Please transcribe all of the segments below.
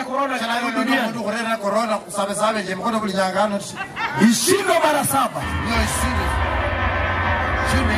korona Chala yo duniani mundu kurera corona kusabe sabe je mkono kulinyangano ishindwe mara saba. yo isiri shime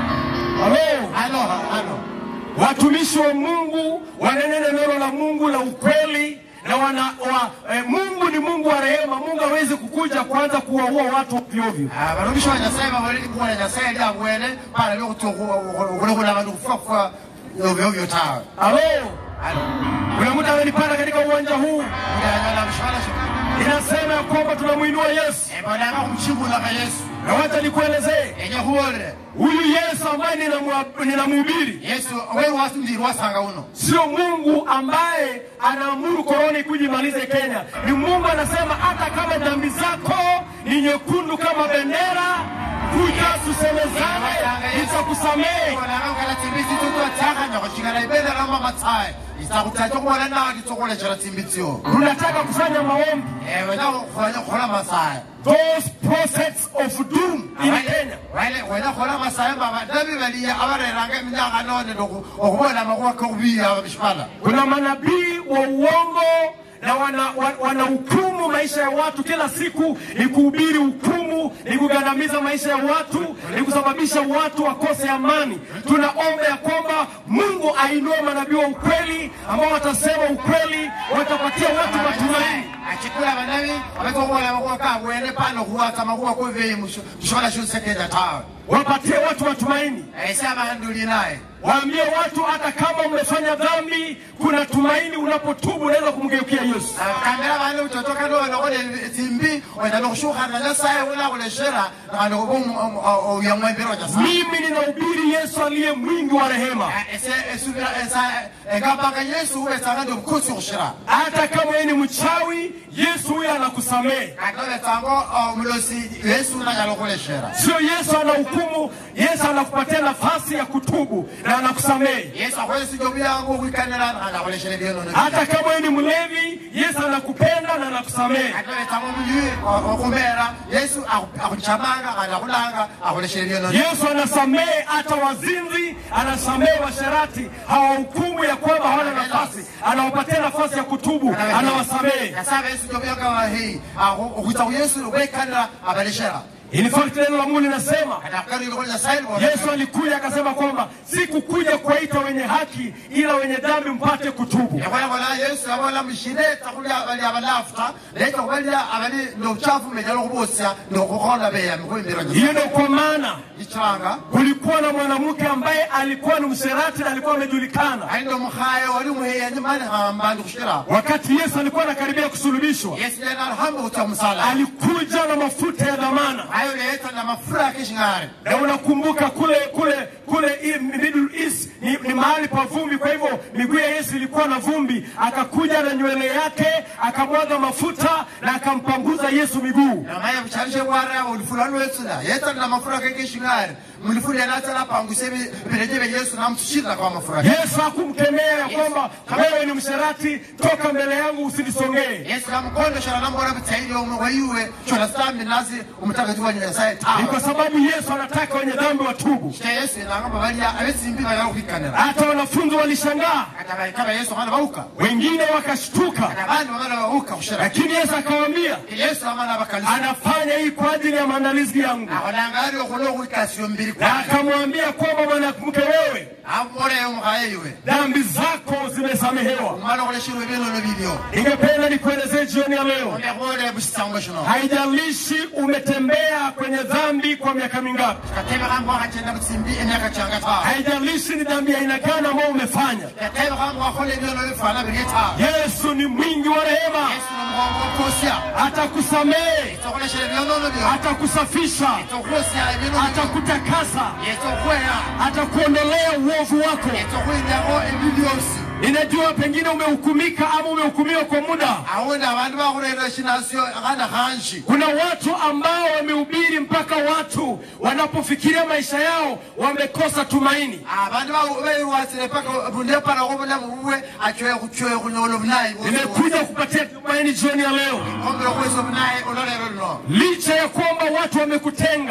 Halo, halo halo watumishi wa Mungu wanenene neno la Mungu la ukweli na wana, wa, eh, Mungu ni Mungu wa rehema. Mungu hawezi kukuja kuanza kuwaua watu ovyo ovyo. abarumisha wanyasaye baboleli kubola nyasaye lyangwene pala lyokuti okulekula abantu kufa kufa ovyo ovyo tawe Halo, halo kuna mtu amenipanda katika uwanja huu, uyanyola mshwala inasema ya kwamba tunamwinua Yesu, ebolanga kumchibulaka yesu na wacha nikuelezee enye kubolele huyu Yesu ambaye ninamwa- ninamhubiri yesu we wasindiri wasanga uno sio Mungu ambaye anaamuru korona ikuje imalize Kenya. Ni Mungu anasema hata kama dhambi zako ni nyekundu kama bendera, kuja tusemezane, nitakusamehe. bolanga timbitsi tutotaka nyakocingana ibendera mamatsaye isakutata kubola nawo litsokoleshela timbitsiyo Tunataka kufanya maombi, wena kufanya khola masaya those prophets of doom in Kenya. wena khola masaya mabadabi baliya abareranga eminyaka none okubola amakuba kokubiya bishipala Kuna manabii wa uongo na wanahukumu wana wanahukumu maisha ya watu kila siku, ni kuhubiri hukumu, ni kugandamiza maisha ya watu, ni kusababisha watu wakose amani. Tunaomba ya kwamba Mungu ainue manabii wa ukweli ambao watasema ukweli, watapatia watu matumaini. achikula banabi abatokubola amakuba kabwene pano kuwaka amakuba kuveyi mushola shusekeja tawe wapatie watu matumaini, ese abahanduli naye waambie watu hata kama umefanya dhambi, kuna tumaini. Unapotubu unaweza kumgeukia Yesu. kambela bane utotoka nolokole timbi wena nokushukhana nyasaye unakuleshera nakandi uyamwembero nyasaye Mimi ninahubiri Yesu aliye mwingi wa rehema. ese esubira esa engapanga yesu uwetsanga ndi mkhosi kushira hata kama yeye ni mchawi, Yesu huyo anakusamehe. katoletsango mulosi yesu unanyala kuleshera Sio Yesu anahukumu, Yesu anakupatia nafasi ya kutubu na anakusamehe. yesu akwesi jobu yangu ukwikanira nakanda kuleshera byonono Hata kama yeye ni mlevi, Yesu anakupenda na anakusamehe. katoletsango muyui okumera yesu akuchamanga kandi akulanga akuleshera byonono Yesu anasamehe hata wazinzi, anasamehe washerati, hawahukumu ya kwamba hawana nafasi, anawapatia nafasi ya kutubu, anawasamehe. yasaba yesu jobu yangawahi okwitsa ku yesu ukwikanira abaleshera In fact, neno la Mungu linasema katakukalile nyasaye Yesu alikuja akasema kwamba sikukuja kuwaita wenye haki, ila wenye dhambi mpate kutubu. yakolakola yesu abola mushine takulya bali abalafuta leta kubalya abali nobuchafu mejala okubosya nokukhonda beya mikuimbiro Hiyo ndio kwa maana ichanga kulikuwa na mwanamke ambaye alikuwa ni msherati na alikuwa amejulikana. ali nomukhaye wali muheya nyimani hamba ndikushira Wakati Yesu alikuwa anakaribia kusulubishwa, yesu lena alihamba kutya musala alikuja na mafuta ya dhamana, ayo leta na mafura akishing'are na unakumbuka kule kule kule i- Middle East ni, ni mahali pa vumbi. Kwa hivyo miguu ya Yesu ilikuwa na vumbi, akakuja na nywele yake akamwaga mafuta na akampanguza Yesu miguu. namaye buchalishe bwara ulifula lwetsula yeta na mafura akekishing'are mulifula lena atala panguse bireje bya yesu namutushirira kwa mafura Yesu hakumkemea ya kwamba wewe ni msherati, toka mbele yangu usinisongee. yesu namukondeshera nambora butsaili omwe waiwe chona sitambi nazi umutagatifu wa nyasaye Ni tawe kwa sababu Yesu anataka wenye dhambi watubu. Shika yesu inangamba balya abesimbi bayala kwikanira Hata wanafunzi walishangaa, kata balikaba yesu amana bauka wengine wakashtuka, kata bandi bamana bauka kushira lakini Yesu akawaambia yesu amana bakalisa anafanya hii kwa ajili ya maandalizi yangu, akolanga ali okulo okwikasio mbiri na kwaye akamwambia kwamba mwanamke, wewe amuboleyo omukaye iwe dhambi zako zimesamehewa. omwana okoleshirwa ebyonono bibyo Ningependa nikuelezee jioni ya leo, ombekubole busisango shino haijalishi umetembea kwenye dhambi kwa miaka mingapi, katebekhambo akachenda busimbi emyaka kyanga tawe haijalishi ni dhambi ya aina gani ambayo umefanya, katebekhambo akhola ebyono bifana biri tawe Yesu ni mwingi wa rehema, yesu nomugongo okosya atakusamehe, tokoleshera ebyonono byo atakusafisha, tokwosya ebyono byo atakutakasa, yesu okweya atakuondolea uovu wako. yesu okwinyaho ebi byosi Ninajua pengine umehukumika ama umehukumiwa kwa muda. awundi abantu bakhurera shinasyo akhana khanji Kuna watu ambao wamehubiri mpaka watu wanapofikiria maisha yao wamekosa tumaini. abantu beirwasire paka bundepana bulamu bubwe achwe kuchwe kunyola obunayi Nimekuja kupatia tumaini jioni ya leo, ombere kwesa obunayi ololero luno licha ya kwamba watu wamekutenga,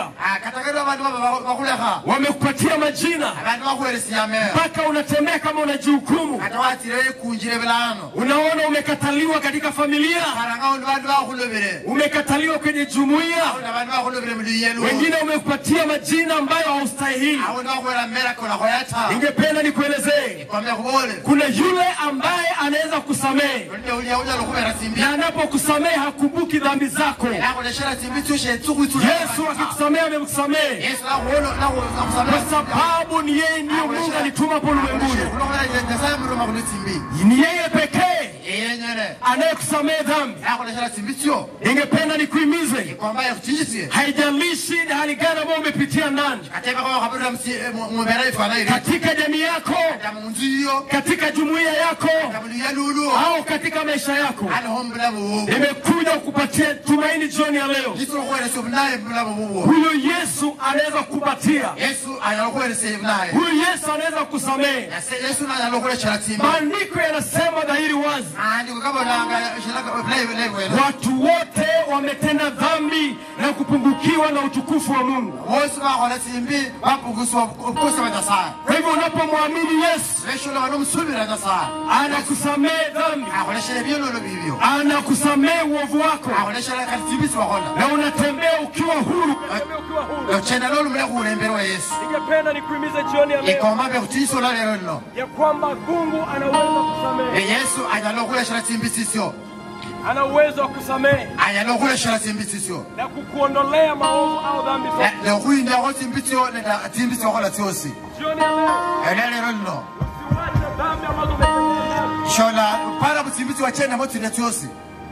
katakati abantu baba bakulekha wamekupatia majina abantu bakuweresiyame mpaka unatembea kama unajihukumu. kata watire kunjire bilano Unaona umekataliwa katika familia, karanga undi bantu bakulobere umekataliwa kwenye jumuiya, aundi abantu bakulobere muliyelu wengine umekupatia majina ambayo haustahili. aundi bakuwera mmera kola koyata Ningependa nikuelezee, kwambe kubole kuna yule ambaye anaweza kusamehe ulinde ulya ulya lukubera simbi na anapokusamehe hakumbuki dhambi zako. nakoleshera simbi tushe tsukwitsula Yesu akikusamehe amekusamehe yesu nakuwono kwa nakusamira sababu ni yeye ndiyo Mungu alituma hapo ulimwenguni. nyasaye muruma kuli simbi Ni yeye pekee iyenyene anayekusamehe dhambi. nakoleshera simbi tsyo Ningependa nikuhimize, ikwamba ekuchinjisye haijalishi ni hali gani ambayo umepitia ndani, katebe kwa kabira mubera ifana iri katika jamii yako, ta munzu iyo katika jumuiya yako, ta muliyelulu au katika maisha yako, aliho mubulamu bubu nimekuja kukupatia tumaini jioni ya leo. yesu lokweresya obunaye mubulamu bubu Huyu Yesu anaweza kukupatia, yesu anyala okweresya obunaye huyu Yesu anaweza kusamehe. yesu nanyala okulekera simbi Maandiko yanasema dhahiri wazi, andi kukabonanga obulayi bulayi bwene watu wote wametenda dhambi na kupungukiwa na utukufu wa Mungu. bosi bakola simbi bapuguswa obukosi bwa nyasaye Kwa hivyo unapomwamini Yesu, beshola banomusubira nyasaye anakusamehe dhambi, akoleshera ebyololo bibyo anakusamehe uovu wako, akoleshera kati simbi sibakola na unatembea ukiwa huru. ochenda lolumule kuulembere wa yesu Ningependa nikuhimize jioni ya leo ikomba bekutiisola lero lino ya kwamba Mungu anaweza kusamehe, yesu anyala okuleshera simbi sisyo ana uwezo wa kusamehe anyala okuleshera simbi sisyo na kukuondolea maovu au dhambi zote. nekhuyindiako simbi tsyo nenda simbi syokola tsyosi Jioni ya leo ela lero lino usiwache dhambi ambazo umetenda. shola pala busimbi tsiwachendamo tsine tsyosi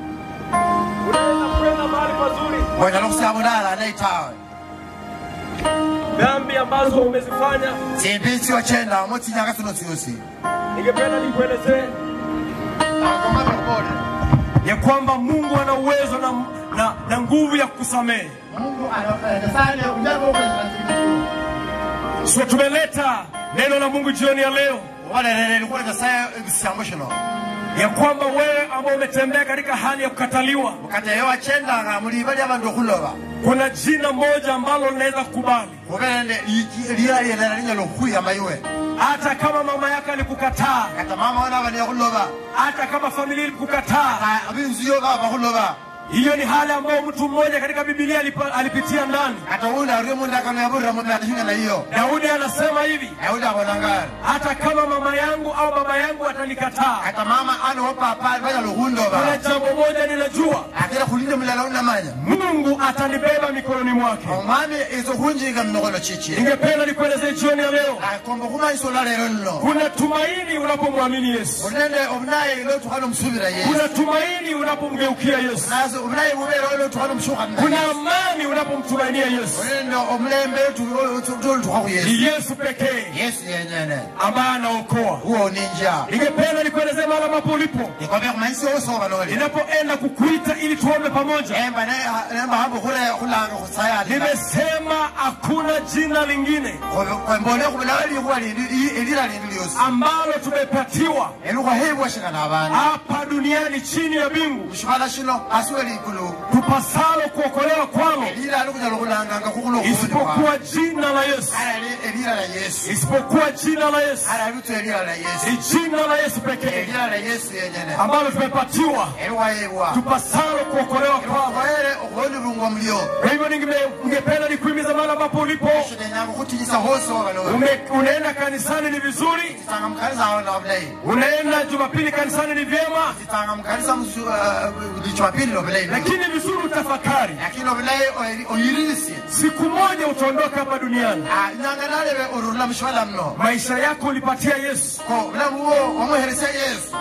Unaweza kwenda mahali pazuri, wanyala okusabulala neitawe dhambi ambazo umezifanya. simbi tsiwachendamo tsinyanga tsino tsyosi Ningependa nikuelezee ya kwamba Mungu ana uwezo na, na, na nguvu ya kukusamehe. So tumeleta neno la Mungu jioni ya leo likuwa nyasaye ebisambo shino ya kwamba wewe ambao umetembea katika hali ya kukataliwa, kati eyo wachendanga muliba lyabandu okhuloba kuna jina moja ambalo linaweza kukubali, khubele lila lyelala linyala okhuyama iwe hata kama mama yako alikukataa, kata mama wana bali okhuloba hata kama familia ilikukataa. abinzu yo baba bakhuloba Hiyo ni hali ambayo mtu mmoja katika Biblia alipa- alipitia ndani. kata uwundi ario mundu akano yaburira mundu atishinga na iyo Daudi anasema hivi, ayundi abonanga hata kama mama yangu au baba yangu atanikataa, kata mama ano papa banyala kuna okhundoba jambo moja ninajua, akira khulinde mulala unamanya Mungu atanibeba mikononi mwake. omwami izo khunjinga mumikhono chichi Ningependa nikuelezee jioni ya leo, akomba khumanyisa ola lero lino kuna tumaini unapomwamini Yesu, khulinde obunayi lotukhana omusubira yesu kuna tumaini unapomgeukia Yesu, nazo obunayi bubere lotukhana omushukhana kuna amani unapomtumainia Yesu. khulinde omulembe tolutukha khu yesu Ni Yesu pekee yesu yenyene ambaye anaokoa. huo ninja Ningependa nikuelezee mahali ambapo ulipo, ikombe khumanyisa osoba noli ninapoenda kukuita ili tuombe pamoja. emba nembahambo khulanga khusayali Nimesema hakuna jina lingine kwembole khubulawo likhuwa elila lindi lyosi ambalo tumepatiwa elukhwahebwa shina nabantu hapa duniani chini ya mbingu mushibala shino asiwe likulu tupasalo kuokolewa kwalo elila likunyala khulanganga khukhulo isipokuwa jina la Yesu, elila la yesu isipokuwa jina la Yesu, ala bitu elila la yesu ni jina la Yesu pekee elila la yesu yenyene ambalo tumepatiwa elukhwahebwa tupasalo kuokolewa kwalo. khwaere okhwolilungwa mulyo Kwa hivyo ninge- ningependa nikuhimiza mahali ambapo ulipo shinenyanga khutinyisa hosoba noli ume, unaenda kanisani ni vizuri, titanga mukanisa awo nobulayi unaenda Jumapili kanisani ni vyema, titanga mukanisa lichwapili nobulayi lakini vizuri utafakari, lakini obulayi oyirisye siku moja utaondoka hapa duniani. nyanga nalebe orurula mushibala muno Maisha yako ulipatia Yesu, ko obulamu bwo wamweheresya yesu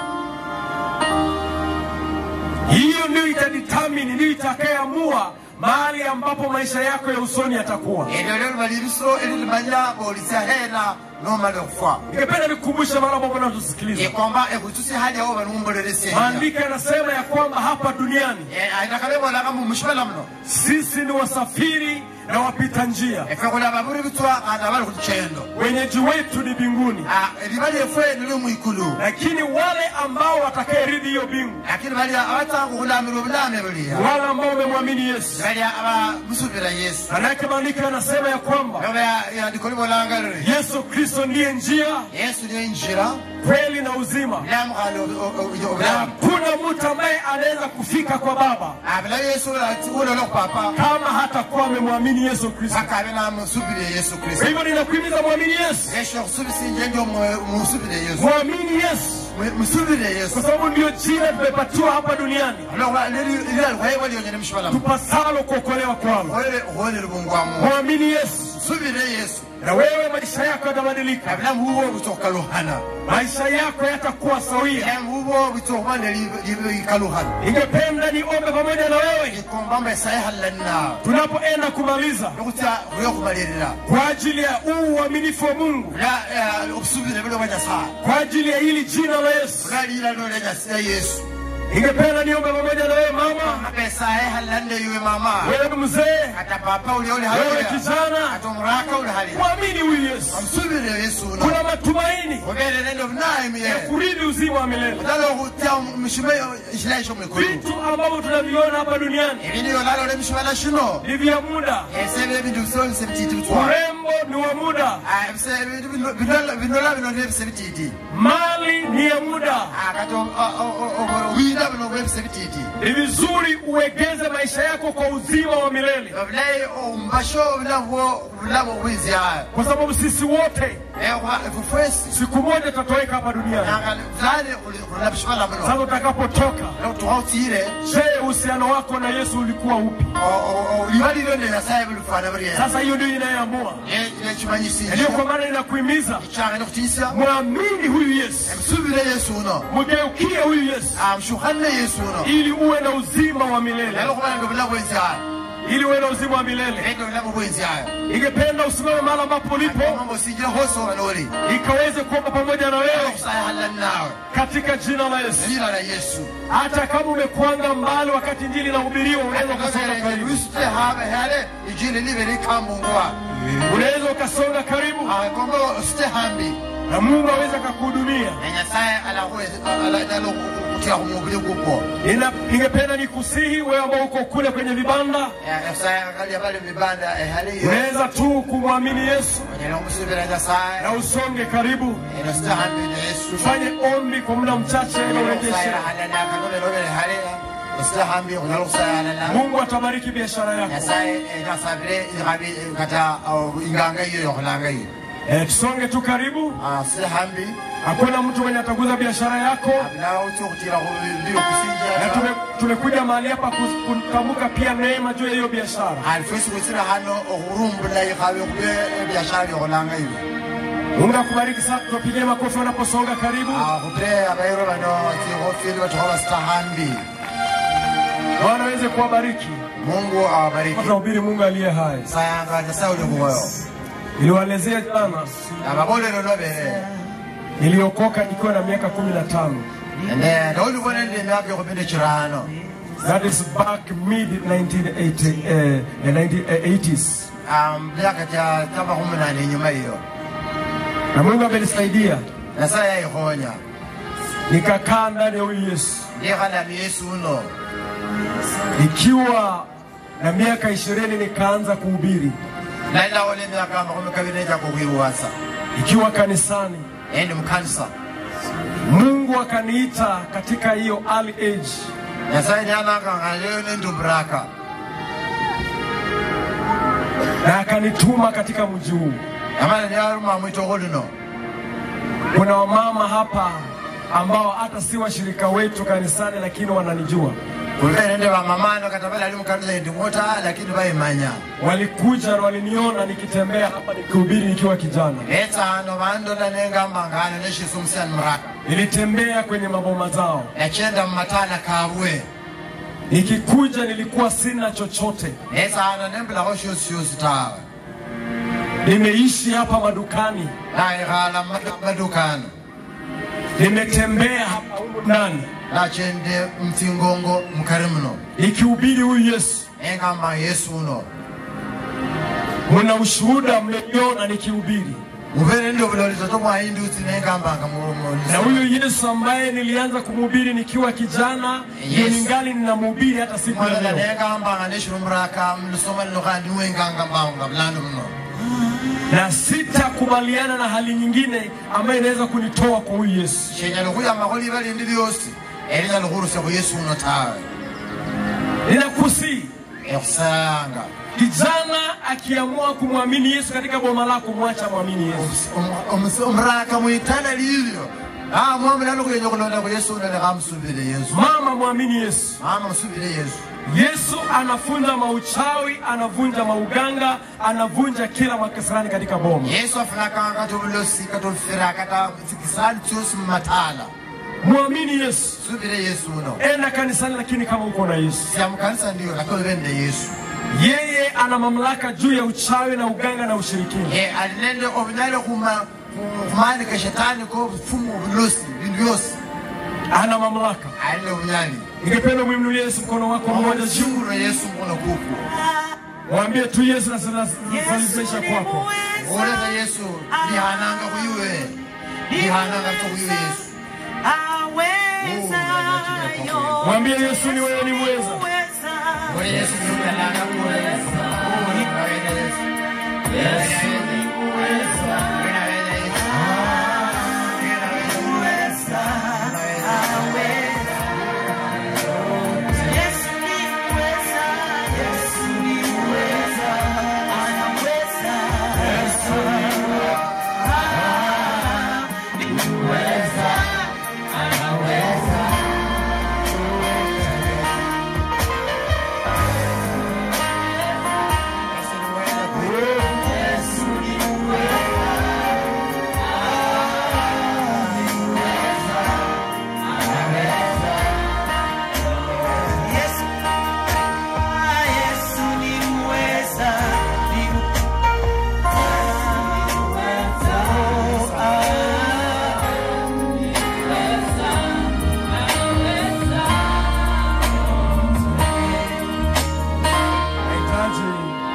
hiyo ndio itadetermine, ndio itakayeamua mahali ambapo maisha yako ya usoni yatakuwa. elyo lyo liba libiso elilimanya bolisya hena nomala okufa Ningependa nikukumbushe mahali ambapo unatusikiliza, ikomba ekhutusi hali awo banumbolelesya maandiko yanasema ya kwamba hapa duniani aitakalebolaga mushibala muno sisi ni wasafiri na wapita njia. efe khuli ababuri bitswa khandi abali khulichendo Wenyeji wetu ni mbinguni, liba lyefwe nili mwikulu lakini wale ambao watakayeridhi hiyo mbingu, lakini bali abatsanga khulamila obulame buliya wale ambao wamemwamini Yesu. bali abamusubila yesu Manake maandiko yanasema ya kwamba oba yandiko libolanga liri Yesu Kristo ndiye njia, yesu niyo injira kweli na uzima, bulamu khandi na obulamu hakuna mtu ambaye anaweza kufika kwa Baba bila yesu ulola khupapa kama hatakuwa amemwamini Yesu Kristo. paka abe namusubile yesu Kwa kristu hivyo ninakuhimiza mwamini Yesu, esho khusubisinje ndio musubile yesu mwamini Yesu, musubile kwa yesu sababu ndio jina tumepatiwa hapa duniani lilalikhwayibwa lyonyene mushibalamu tupasalo kuokolewa kwalo. khwolele bungwamu Mwamini Yesu subile yesu na wewe maisha yako yatabadilika, abulamu bubwo butsa okhukalukhana maisha yako yatakuwa sawia. bulamu bubwo butsa okhuba nelikalukhana Ningependa niombe pamoja na wewe ikombamba esayihalanna tunapoenda kumaliza lokutsa khuliyokhubalirira kwa ajili ya uu uaminifu wa Mungu, obusubile buli bwa nyasaye kwa ajili ya hili jina la Yesu. bulalila lolya yesu Ningependa niombe pamoja na wewe mama, aba esayihalanne iwe mama wewe mzee, kata papa uli oli wewe haliya kijana, kata omuraka uli haliya mwamini huyu Yesu. omusubile yesu uno Kuna matumaini obere nende obunayimu ya ye kurithi uzima wa milele. odala okhutya mishimo ekilayi kyomwikulu Vitu ambavyo tunaviona hapa duniani ebindu byolalola emishibala shino ni vya muda, esebe ebintu bisonise bititi bitwala urembo ni wa muda, binola bino nebise bititi mali ni ya muda. kati obwida buno bwebise bititi Ni vizuri uegeze maisha yako kwa uzima wa milele, obulayi omumbasho obulamu obulamu obwinzyayo kwa sababu sisi wote fufwesi siku moja tutatoweka hapa duniani. fulani khulina bishibala Sasa muno utakapotoka, tuha otsire je, uhusiano wako na Yesu ulikuwa upi? liba lilyo ne nyasaye bulufana buryena Sasa hiyo ndio inayoamua, nekimanyisinkyo ndio kwa maana ninakuhimiza kyanga nekutiisya mwamini huyu Yesu, musubire yesu uno mgeukie huyu Yesu mushukhane yesu uno ili uwe na uzima wa milele, lalo khubana nende obulamu bwenzyayo ili uwe na uzima wa milele. nende obulamu bwenzyayo Ningependa usimame mahali ambapo ulipo, mambo sinjira hosoba noli ikaweze kuomba pamoja na wewe okusayahalani nawe katika jina la Yesu. jina la yesu Hata kama umekwanga mbali wakati injili inahubiriwa, unaweza ukasonga karibu, wisute habe hale ijili libe likambungwa unaweza ukasonga karibu, kombo usite hambi na Mungu aweze akakuhudumia. na nyasaye alakutira kumubili gukwo Nina- Ningependa nikusihi wewe ambao uko kule kwenye vibanda, nyasaye akalia bali mibanda ehaliyo unaweza tu kumwamini Yesu onyala omusubira nyasaye na usonge karibu, eno site hambi ne yesu tufanye ombi kwa muda mchache na urejeshe. okusayalahalanakanobelobele hale usite hambi onyala okusayalana Mungu atabariki biashara yako. nyasaye nasabire ikabi kata inganga iyo yokhulanga iyo Eh, tusonge tu karibu, site hambi hakuna mtu mwenye ataguza biashara yako, nawe uti okutira khubili na okusinjira tume- tumekuja mahali hapa kus- kutamka pia neema juu ya hiyo biashara. alifesi kutsira hano okhurumbula ikhabe khube ebyashara byokholanga ibi Mungu akubariki sana, tuwapigie makofi wanaposonga karibu. khupire abayiro bano tsikhofili bathokho basita hambi Bwana aweze kuwabariki. mungu awabariki Tunahubiri Mungu aliye hai. sayanga nyasaye uli mwoyo Niliwaelezea jana, ababolero nobere niliokoka nikiwa na miaka kumi na tano. ende nolibona nende emyaka ekhupinde chirano That is back mid 1980, eh, eh, 1980s. myaka cha kamakhumi nane inyuma iyo Na Mungu amenisaidia nyasaye yayikhonya nikakaa ndani ya huyu Yesu ndikhalami yesu uno nikiwa na miaka ishirini nikaanza kuhubiri nalilawola emyaka amakhumi kabiri nenjaka okhwiruwasa ikiwa kanisani. endi mukanisa Mungu akaniita katika hiyo early age, nyasaye nyanangangaleyo nendumburaka na akanituma katika mji huu. amala nyaruma mwitoko lino Kuna wamama hapa ambao hata si washirika wetu kanisani, lakini wananijua. kulibe nende bamamano kata balali mukanisa endimota lakini bayimanya Walikuja na waliniona nikitembea hapa nikihubiri nikiwa kijana. etsano bandola nengambangano neshisu omusani muraka Nilitembea kwenye maboma zao, nachenda mumatala kabwe nikikuja nilikuwa sina chochote. netsano nembulakho shosi shosi tawe Nimeishi hapa madukani, naikhala madukano nimetembea hapa humu ndani nachende mtsingongo mukari muno nikihubiri huyu Yesu. engamba yesu uno Muna ushuhuda mmeiona nikihubiri, muvere ndi obuloli toto mwayindusi nengambanga na huyu Yesu ambaye nilianza kumhubiri nikiwa kijana, ndio Yes. ningali ninamhubiri hata siku ya mwana leo, nengambanga neshulumuraka mlusoma lino kandi niwengangambanga bulando muno na sitakubaliana na hali nyingine ambayo inaweza kunitoa kwa huyu Yesu. shenyala khuyama liba lindi lyosi elinyala khurusya khu yesu uno tawe Ninakusii ekhusayanga kijana akiamua kumwamini Yesu katika boma lako, mwacha mwamini Yesu. omuraka mwitala lilyo amwa mulalo khuyenya khulonda khu yesu uno lekhamusubile yesu Mama, mwamini Yesu. mama musubile yesu Yesu anafunja mauchawi, anavunja mauganga, anavunja kila makasirani katika boma. yesu afunakanga kati obulosi kati obufira kata tsikisani tsiosi mumatala Mwamini Yesu, subile yesu uno enda kanisani, lakini kama uko na Yesu. siyamukanisa ndiyo lakini olivende yesu Yeye ana mamlaka juu ya uchawi na uganga na ushirikina. ye ali nende obunyale khuma- khumanika shetani ko bufumu obulosi bindu byosi Ana mamlaka. ali nende obunyali Ningependa umwinulie Yesu mkono wako mmoja juu, shungulo yesu mkono kuku mwambie tu Yesu nasalimisha kwako. oleza yesu lihananga khuyuwe lihananga to khuyuwe yesu Mwambie Yesu ni wewe, ni mweza. ole yesu niukalanga kuweza Unaweza yesu Unaweza yesu Nahitaji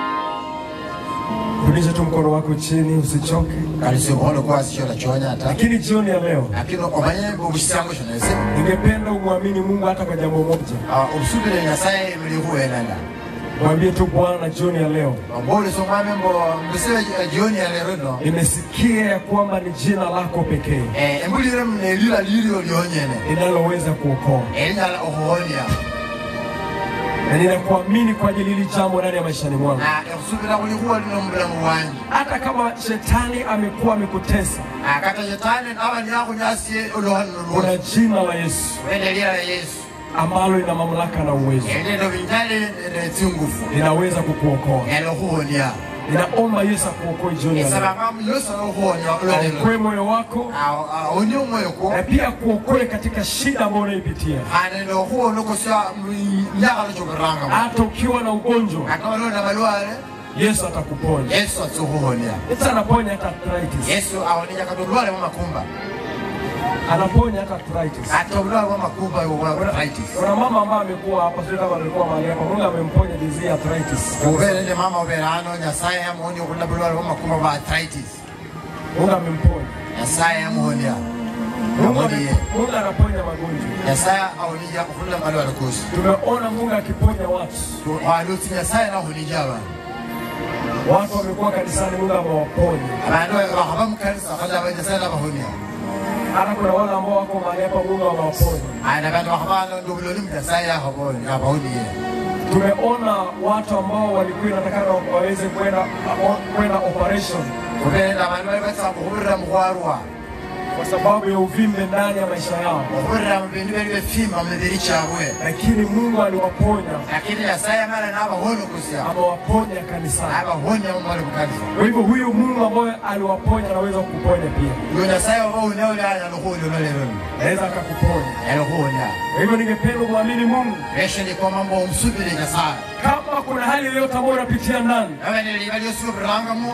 rudisha tu mkono wako chini, usichoke. kalisi omukono kwasishola kyonya ata Lakini jioni ya leo lakini omanye obusisango shonese ningependa umwamini Mungu hata kwa jambo moja. obusubile nyasaye emili khuwenanga Mwambie tu Bwana, jioni ya leo ombolesa omwami mbo mbusebe jioni ya lero ino nimesikia ya kwamba ni jina lako pekee Eh, embulire munelila lilyo lyonyene linaloweza kuokoa, elinyala okhuwonya na ninakuamini kwa ajili hili jambo ndani ya maishani mwangu. na ekhusubila khulikuwa lino mubulamu bwanyi Hata kama shetani amekuwa amekutesa, Ah, kata shetani naba nyakhunyasie oluhanino kuna lwosi jina la Yesu wendelila la yesu ambalo lina mamlaka na uwezo, elino binyale netsingufu linaweza kukuokoa. nyala okhuwonya Ninaomba Yesu akuokoe jioni ya leo, esabanga muyosi alokhuwonya olwalelo aokoe moyo wako awonya omwoyo kwo na pia kuokoe katika shida ambayo unaipitia, khane nokhuwonokosya mnyakhalo kyoburanga hata ukiwa na ugonjwa, kata balona balwale Yesu atakuponya. yesu atsa okhuwonya Yesu anaponya hata arthritis, yesu awonenya kata obulwale bwa makumba anaponya hata arthritis. ate obulwale bwa makumba obulaitis Kuna mama ambaye amekuwa hapa, sio kama amekuwa mahali hapa, Mungu amemponya disease ya arthritis. ubere nde mama ubere ano nyasaye yamuwonya okhulila bulwale bwa makumba bwa arthritis Mungu amemponya. nyasaye yamuwonya Mungu Amoniye. ame- Mungu anaponya magonjwa. nyasaye awonija okhulila malwale kosi Tumeona Mungu akiponya watu. walutsi nyasaye nakhulija abantu Watu wamekuwa kanisani, Mungu amewaponya. abantu bakhaba mukanisa khalaba nyasaye nabahonya Hata kuna wale ambao wako mahali hapa, Mungu amewaponya. ana bantu bakhaba ndi obuloli mu nyasaye yakhabonya abahoniye Tumeona watu ambao walikuwa inatakana waweze kwenda kwenda operation ubere nde abantu bali batsa kukhubirira mukhwarwa kwa sababu ya uvimbe ndani ya maisha yao, okhubirira mu bindu bali befima mu mibiri kyabwe lakini Mungu aliwaponya, lakini nyasaye amala nabahonokusya amewaponya kanisani. abahonya mumali mukanisa Kwa hivyo huyu Mungu ambaye aliwaponya anaweza kukuponya pia, uyo nyasaye obahonya oli anyala khuwonya olwalero anaweza akakuponya. anyala khuwonya Kwa hivyo ningependa kumwamini Mungu. esho nikoma mbo omusubile nyasaye Kama kuna hali yoyote ambayo unapitia ndani, abeneliba lyosubirangamu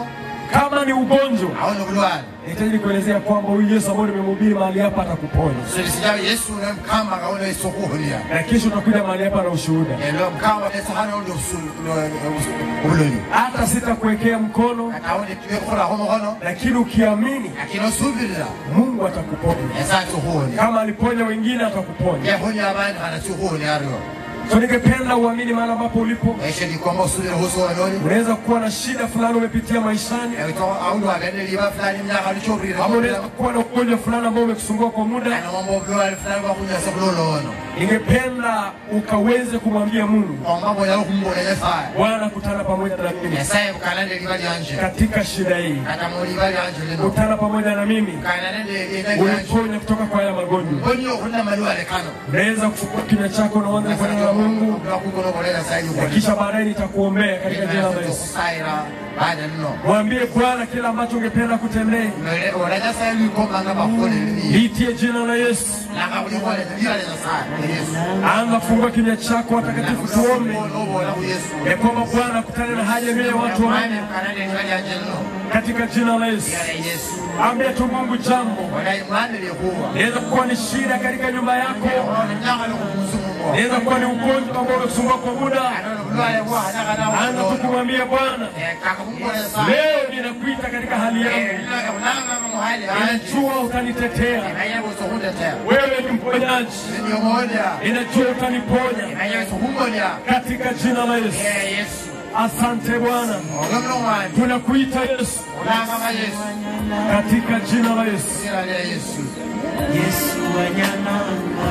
Kama ni ugonjwa, aone bulwale nahitaji kuelezea kwamba huyu Yesu ambaye nimemhubiri mahali hapa atakuponya, silisijao yesu ne mukama ngaone isokuhulia na kesho utakuja mahali hapa na ushuhuda. elo mukama esahana oli obuloni Hata sitakuwekea mkono, kataone tuyekhulakho mukhono lakini ukiamini lakini osubirira Mungu atakuponya. esa sikhuhulia Kama aliponya wengine atakuponya. yekhunya abandi khana sikhuhulia ario So ningependa uamini mahali ambapo ulipo. esho ndikomba osubire khusuwanoli Unaweza kuwa na shida fulani umepitia maishani, aundi wagende liba fulani myakha lichoburire ama unaweza kuwa na ugonjwa fulani ambao umekusumbua kwa muda. anomomba obulwale fulani bwakunyasa bulolono Ningependa ukaweze kumwambia Mungu, omba bonyala khumubona nyasaye Bwana, kutana pamoja na mimi nyasaye bukana nde liba lyanje katika shida hii, kata mu liba lyanje lino kutana pamoja na mimi, kana nende lyena lyanje uniponye kutoka kwa haya magonjwa. mboni okhulina malwale kano Unaweza kufungua kinywa chako na uanze kunena na Mungu, lwakugonogolela sayi na kisha baadaye nitakuombea katika jina la Yesu. okusayira baada nno Mwambie Bwana kile ambacho ungependa kutendea, ola nyasaye lwikomanga bakholele liitie jina la Yesu. langa bulikholele lila lya nyasaye yesu Anza kufungua kinywa chako, watakatifu, tuombe obola ku yesu ya kwamba Bwana akutane na haja mia ya watu mane wake bukana nde liba lyanje lino katika jina la Yesu. lila lya yesu Ambia tu Mungu jambo, olayi mwane lyekhuwa inaweza kuwa ni shida katika nyumba yako, ona myakha lyokhumusumungo inaweza kuwa ni ugonjwa ambao umekusumbua kwa muda. anono bulwale Anza tu bwakhanakhana kumwambia Bwana, kaka kumbola nyasaye leo ninakuita katika hali yangu, unanga muhali anje ninajua utanitetea. nayebuza okhundetea Wewe ni mponyaji, niyomolya ninajua utaniponya nayebuza okhumolya katika jina la Yesu. yesu Asante Bwana, olomno mwanje tunakuita Yesu olangama yesu katika jina la Yesu. sira lya yesu Yesu anyananga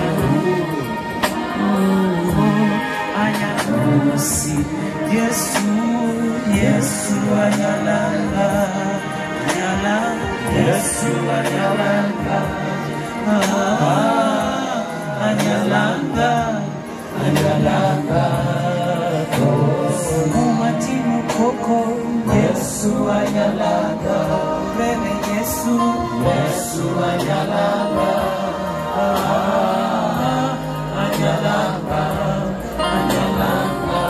anyanusi Yesu Yesu anyalanga anyala Yesu anyalanga ah, anyalanga anyalanga umati mukoko Yesu anyalanga wewe Yesu Yesu anyalanga ah, anyalanga anyalanga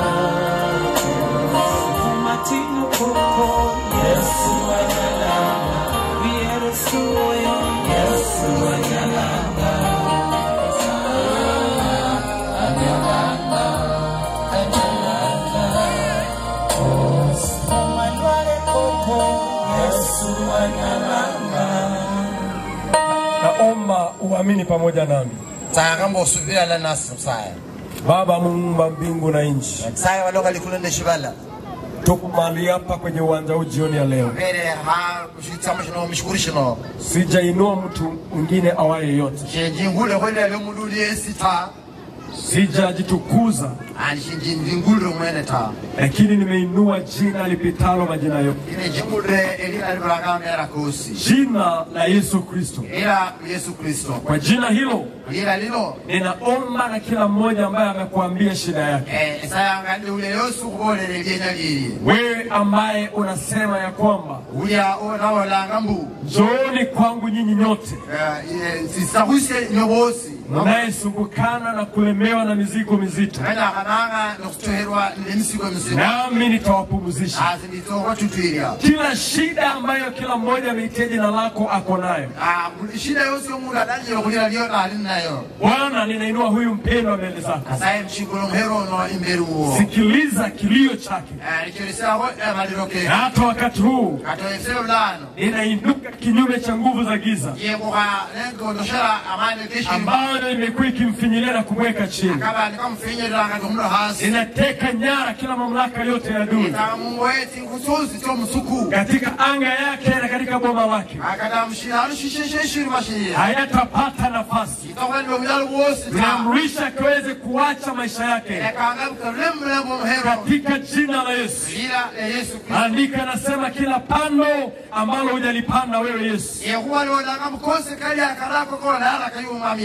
umati mukoko Yesu anyalanga Yesu Yesu anyalanga Malwale koko Yesu anyalanga Naomba uamini pamoja nami. tsayakamba osubilana nasi msaya Baba muumba mbingu na nchi, msaya waloka likulu nde shivala tuko mahali hapa kwenye uwanja huu jioni ya leo. mbere ha kushitsamo shino mishukuru shino Sijainua mtu mwingine awaye yote, shenjingule khwelele mundu uli esi ta sijajitukuza, ani shinjingulire mwene ta lakini nimeinua jina lipitalo majina yote, ine jingulire elina libulakamera kosi jina la Yesu Kristo. ila yesu kristo Kwa jina hilo lila lilo ninaomba na kila mmoja ambaye amekuambia shida yake, Eh, esayanga ndi ule yosi ukhubolele lyenya lili wewe ambaye unasema ya kwamba ulya onawolanga mbu njooni kwangu nyinyi nyote sisakhusye nyobosi mnayesumbukana na kulemewa na mizigo mizito, kanakhananga nokhutoherwa nemisigo misigo nami nitawapumzisha. asi nditsokhwatutwilya Kila shida ambayo kila mmoja ameitia jina lako ako nayo, shida yosi yomundu adanyile khulila lyona ali nayo Bwana, ninainua huyu mpendwa mbele zako. asaye mshikulo mhero ono imberi uwo Sikiliza kilio chake, licholisakho amaliro ke na hata wakati huu katoyesele bulano ninainuka kinyume cha nguvu za giza yekukha nenkondoshela amani keshi ambayo imekuwa ikimfinyilia na kumweka chini. akabani kamufinyililanga tomundu hasi Ninateka nyara kila mamlaka yote ya adui itanga mungu weti nkususi tyomusuku katika anga yake na katika boma lake, akata mshina alushishesheshiri mashiya hayatapata nafasi. itokwendwe bujalo bwosi ta Tunaamrisha akiweze kuacha maisha yake ekanga bukalembulembo muhero katika jina la Yesu. lila e yesu kristo Andika nasema kila pando ambalo hujalipanda wewe Yesu yekhuwa lionanga mukose kali akarako kolayala kayumami yesu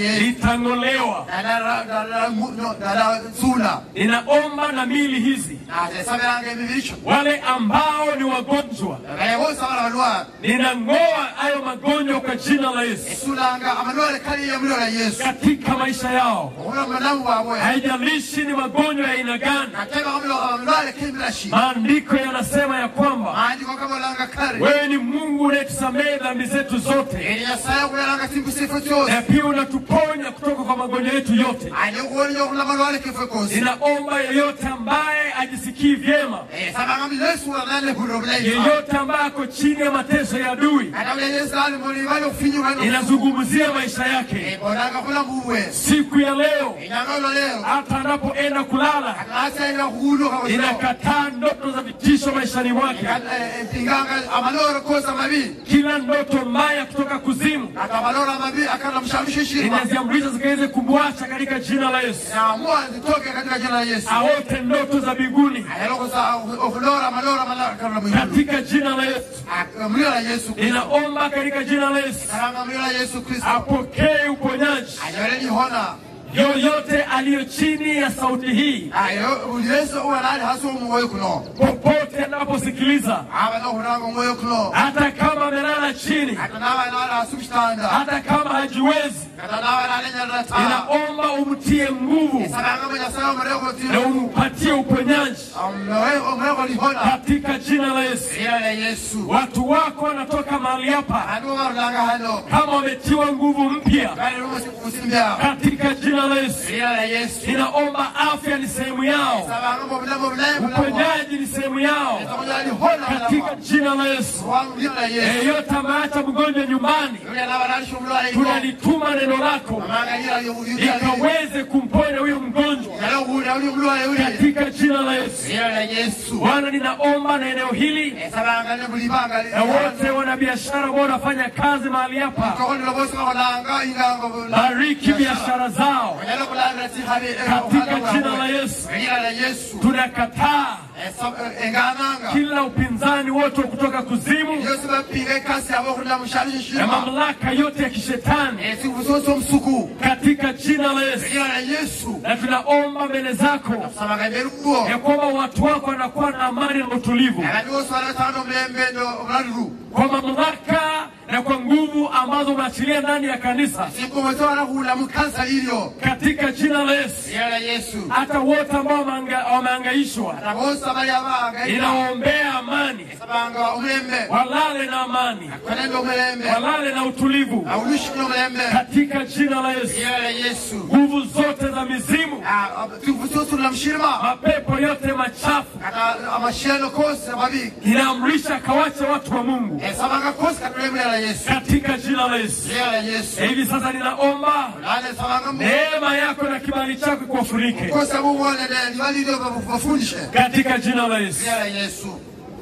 zitang'olewa. na- na- na- na- na- no- na- na- zula Ninaomba na mili hizi, nasabiranga emibiri kyo wale ambao ni wagonjwa, gale bose abana balwala ninang'oa hayo magonjwa kwa jina la Yesu esulanga amalwale kaliya mulyola yesu katika maisha yao. okula mulamu bwabwe Haijalishi ni magonjwa ya aina gani, ateba amalwale kemirashi maandiko yanasema ya kwamba maandiko kabolanga kale wewe ni Mungu unayetusamehe dhambi zetu zote, eri nyasaye okuyalanga simbusifo kyose na pia unatuponya kutoka kwa magonjwa yetu yote. ali okuwonya okula amalwale kifo kosi Ninaomba yeyote ambaye ajisikii vyema, sabanga yesu wanalehulira obulayi yeyote ambaye ako chini ya mateso ya adui, atawula yesu ali mulibali okufinyuka ninazungumzia maisha yake onanga bulamu bwe siku ya leo, enyanga olwo leero hata anapoenda kulala. akasaira okuwuluka Ninakataa ndoto za vitisho maishani mwake, empinganga amalooro kosa mabi kila ndoto mbaya kutoka kuzimu ati amalooro amabi akana mushamushishirwa ninaziamrisha zikaweze kumwacha katika jina la Yesu, naamua zitoke katika jina la yesu aote ndoto za mbinguni ayalokosa okuloora amalooro amalakana mwigulu katika jina la Yesu. mulio la yesu kristo Ninaomba katika jina la Yesu kalanga mulio la yesu kristo apokee uponyaji. anyole lihona Yoyote aliyo chini ya sauti hii, ayo buli yesu uwanali hasi omwoyo kuno popote anaposikiliza, abana okunanga omwoyo kuno hata kama amelala chini, kata nabanali hasi mukitanda hata kama hajiwezi, kata nabanali enyalata ninaomba umtie nguvu sabanga munyasaye omureko ti na umpatie uponyaji omureko lihona katika jina la Yesu. lila la yesu Watu wako wanatoka mahali hapa bantu barulanga hano kama wametiwa nguvu mpya bali musimbya katika jina la Yesu. lila la yesu Ninaomba afya ni sehemu yao, sabanga mu bulamu obulayi bulamu uponyaji ni sehemu yao etakunya lihona katika jina la Yesu. wangu lila la yesu Yeyote ameacha mgonjwa nyumbani, yule nabanalisha omulwale ino tunalituma neno lako amanga lila lila likaweze kumponya huyo mgonjwa yalo kuwulira uli omulwale uli katika jina la Yesu. lila la yesu Bwana, ninaomba na eneo hili sabanga ne buli banga na wote wana biashara ambao wanafanya kazi mahali hapa, kokondela bose bakolanga ingango bariki biashara zao onyala kulanga ti habe katika jina la Yesu. lila la yesu Tunakataa engananga kila upinzani wote wa kutoka kuzimu yose bapinga ekasi yabo okulira mushali na shishima mamlaka yote ya kishetani esikubusoso omusuku katika jina la Yesu, lila la yesu na tunaomba mbele zako sabaga imbere ubwo ya kwamba watu wako wanakuwa na amani na utulivu abantu bose baratanga omulembe obulaluru kwa mamlaka na kwa nguvu ambazo umeachilia ndani ya kanisa sikubote barahula mu kansa lilyo katika jina la Yesu. lila la yesu Hata wote ambao wameanga- wamehangaishwa, ata bose abali abanga ninawaombea amani, sabanga omulembe walale na amani, kanende omulembe walale na utulivu awulushikile omulembe katika jina la Yesu. lila la yesu Nguvu zote za mizimu, tuvusosulula mushirima mapepo yote machafu, kata amasheno kose amabi ninaamrisha kawache watu wa Mungu esabanga kose katulemu lila la yesu katika jina la Yesu. lila la yesu Na hivi sasa ninaomba lale sabanga mu neema yako na kibali chako kuwafurike kose bubonene liba lilyo bafundishe katika jina la Yesu. lila la yesu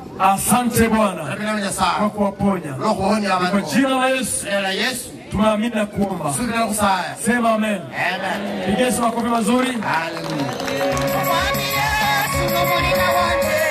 Asante Bwana rabina kwa munyasawa kuwaponya lokuwonya kwa abantu jina la Yesu. lila la yesu Tumeamini na kuomba, subira kusaya sema amen. amen Pigia Yesu makofi mazuri. haleluya Mwami Yesu n'umurima wanjye